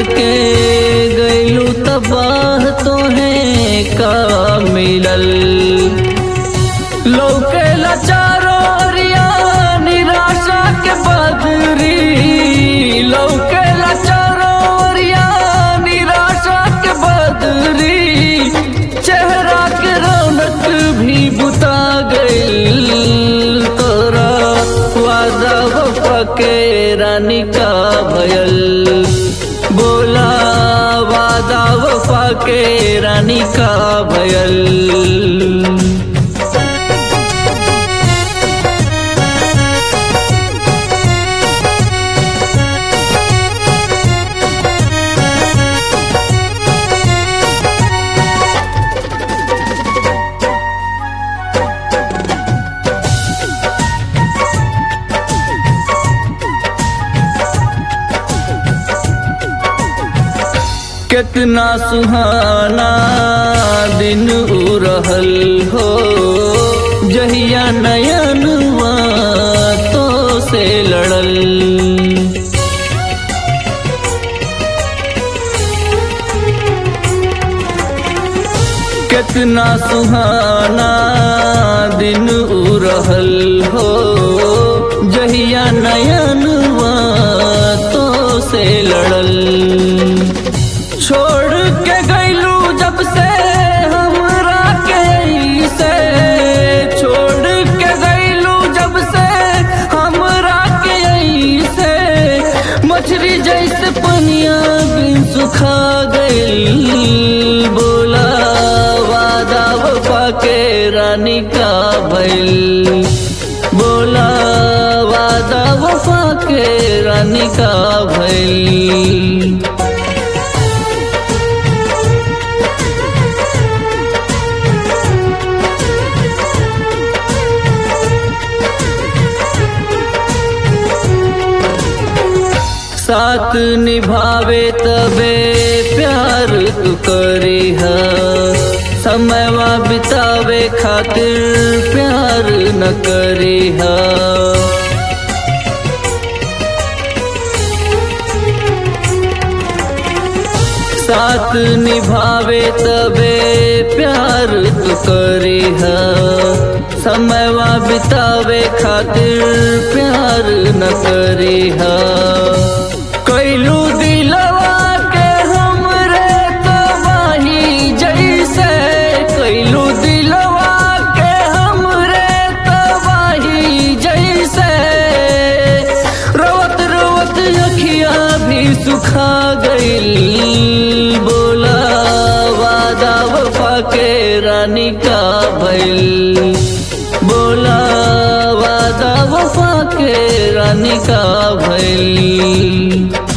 के गैलू तबाह तो है का मिलल लौके लाचारो रिया निराशा के बदरी लौके लाचारो रिया निराशा के बदरी चेहरा के रौनक भी बुता गइल तोरा वादा वफा के रानी का भयल बोला वादा वफा के रानी का भयल कितना सुहाना दिन उ रहल हो जहिया नयनवा तो से लड़ल कितना सुहाना दिन उ रहल हो जहिया नयनवा तो से लड़ल छोड़ के गैलू जब से हमरा के से छोड़ के गैलू जब से हमरा के से मछली जैसे पनिया बिन सुखा गई बोला वादा वफा के रानी का भइल बोला वादा वफा के रानी का भइल साथ निभावे तबे प्यार तू करी है समयवा बितावे खातिर प्यार न करी है साथ निभावे तबे प्यार तू करी है समयवा बितावे खातिर प्यार न करी है कैलू दिलवा के हमरे तबाही जैसे कैलू दिलवा के हमरे तबाही जैसे रोवत रोवत अखिया भी सुखा गइल बोला वादा वफा के रानी का भइल बोला वादा वफा के रानी का भइल